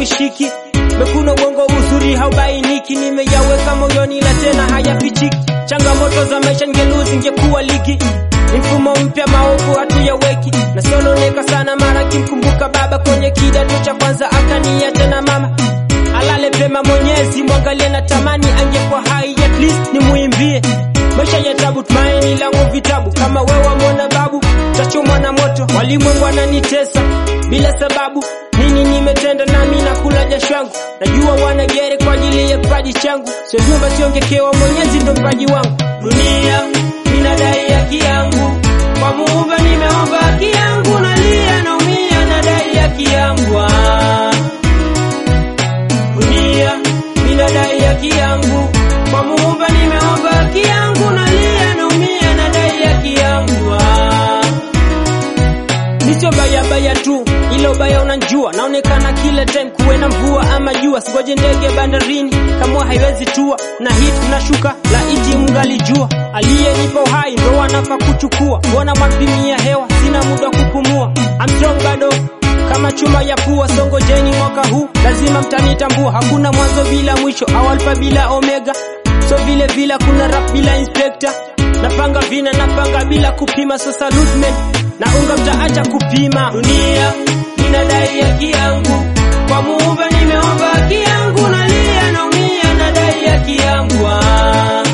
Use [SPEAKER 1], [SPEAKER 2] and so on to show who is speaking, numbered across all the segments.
[SPEAKER 1] hauishiki mekuna uongo uzuri haubainiki nimeyaweka moyoni la tena hayafichiki changamoto za maisha ngeluzi ngekuwa ligi ni mfumo mpya maovu hatuyaweki nasononeka sana mara kimkumbuka baba kwenye kidato cha kwanza akaniacha na mama alale pema mwenyezi mwangalie na tamani angekuwa hai at least nimuimbie maisha ya tabu tumaini langu vitabu kama wewe mwana babu tachomwa na moto walimwengu wananitesa bila sababu nini nimetenda nami nakula jasho yangu najua wanagere kwa ajili ya kipaji changu sio vyumba siongekewa mwenyezi ndo mpaji wangu dunia inadai haki yangu kwa muumba nimeomba haki yangu nalia naumia nadai haki yangu ah. dunia inadai haki yangu kwa muumba nimeomba haki yangu nalia naumia nadai haki yangu ah. Nisio baya baya tu, ilo baya unanjua, naonekana kila time kuwe na mvua ama jua, singoje ndege bandarini kama haiwezi tua, na hit nashuka la iti mngalijua, aliyenipa uhai ndo wanafaa kuchukua, mbona mwanpimia hewa, sina muda wa kupumua, I'm strong bado kama chuma ya pua, songojeni mwaka huu lazima mtanitambua, hakuna mwanzo bila mwisho, au alfa bila omega, so vile vile kuna rap bila inspector napanga vina napanga bila kupima so salute men na unga mtaacha kupima dunia inadai haki yangu kwa muumba nimeomba haki yangu nalia naumia nadai haki yangu ah.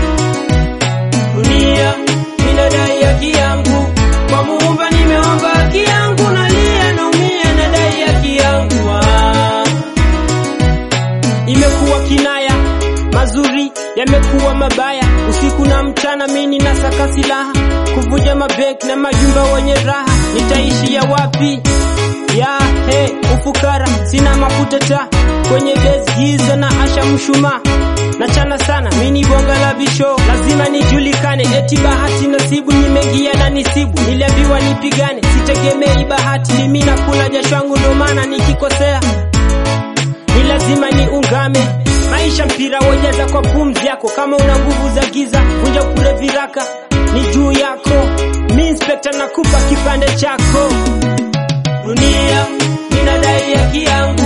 [SPEAKER 1] dunia inadai haki yangu kwa muumba nimeomba haki yangu nalia naumia nadai haki yangu ah imekuwa kinaya mazuri yamekuwa mabaya usiku na mchana mini na saka silaha kuvuja mabek na majumba wenye raha nitaishia wapi ya he ufukara sina mafuta ta kwenye base giza na asha mshuma nachana sana mini bonga la bisho lazima nijulikane eti bahati nasibu nimeingia na nisibu niliambiwa nipigane sitegemei bahati mimi nakula jasho yangu ndo maana nikikosea ni lazima niungame maisha mpira wejeza kwa pumzi yako kama una nguvu za giza vunja upure viraka ni juu yako mi inspekta nakupa kipande chako dunia inadai haki yangu